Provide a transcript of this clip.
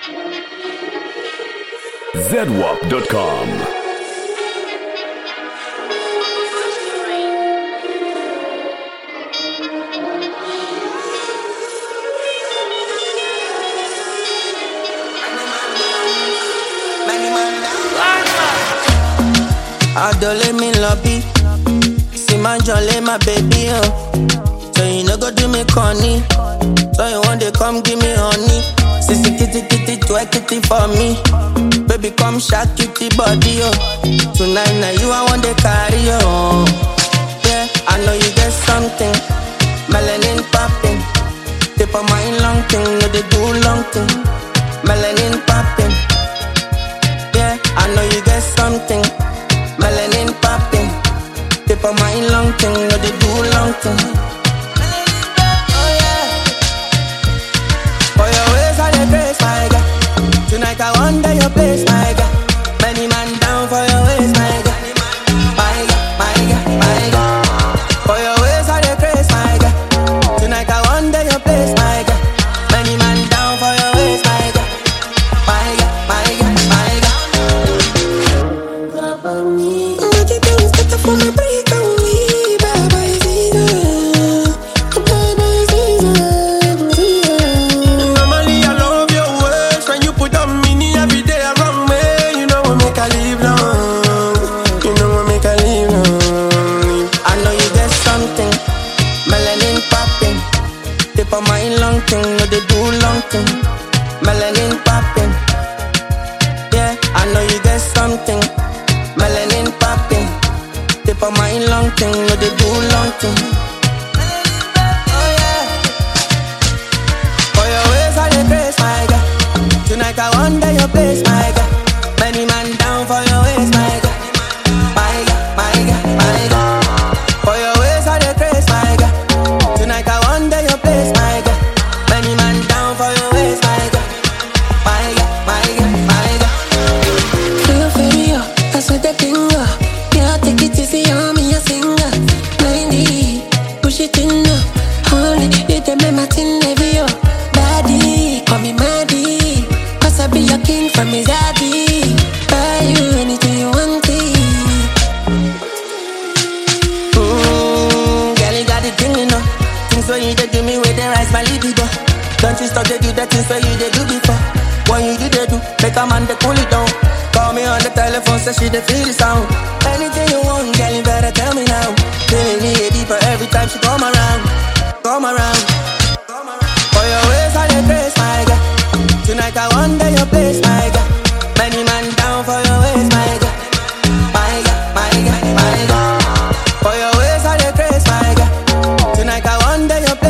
zedwap.com. Adole me lobby. See my jolly, my baby, oh. So you no go do me corny. So you want to come give me honey. Sissy kitty kitty, twerk kitty for me. Baby, come shake kitty body, oh. Tonight, now you I want to carry, oh. Yeah, I know you get something. Melanin popping. Tip of my long thing, no they do long thing. Melanin popping. Yeah, I know you get something. Melanin popping. Tip of my long thing, no they do long thing. Oh yeah. For your ways I dey grace, my God. Tonight I wonder your place, my God. Many man down for your ways, my God. My God, my God, my God. For your ways I dey grace, my God. Tonight I wonder your place, my God. Many man down for your ways, my God. My God, my God, my God. Normally I love your ways when you put on mini every day around me. You know what make I live long. You know what make I live long. I know you get something, melanin popping. Tip of my long thing, no they do long thing. Melanin popping. Yeah, I know you get something, melanin popping. Tip of my long thing, no they do long thing. Oh yeah. For your ways I dey praise my God. Tonight I wonder your place, my God. Many man down for your ways, my God. My God, my God, my God. For your ways I dey praise, my God. Tonight I wonder your place, my God. Many man down for your ways, my God. My God, my God, my God. Feel inferior, that's what they think of. Yeah, take it easy on me, a singer. 90, push it in now. Only you them make my thing heavy, yo. Daddy, call me Maddie. Cause I be your king from his daddy. Buy you anything you want, it. Mmm, girl, you got the thing, you know. Things when you dey do me, where they rise my libido. Don't you stop to do the things where you dey do before. When you do, they do, make a man they cool it down. Call me on the telephone, say she dey feel the sound. Anything you want, girl, you better tell me now. Feeling me deeper every time she come around, come around. For your ways, I dey praise my God. Tonight I wonder your place, my God. Many man down for your ways, my God. My God, my God, my God. For your ways I dey praise, my God. Tonight I wonder your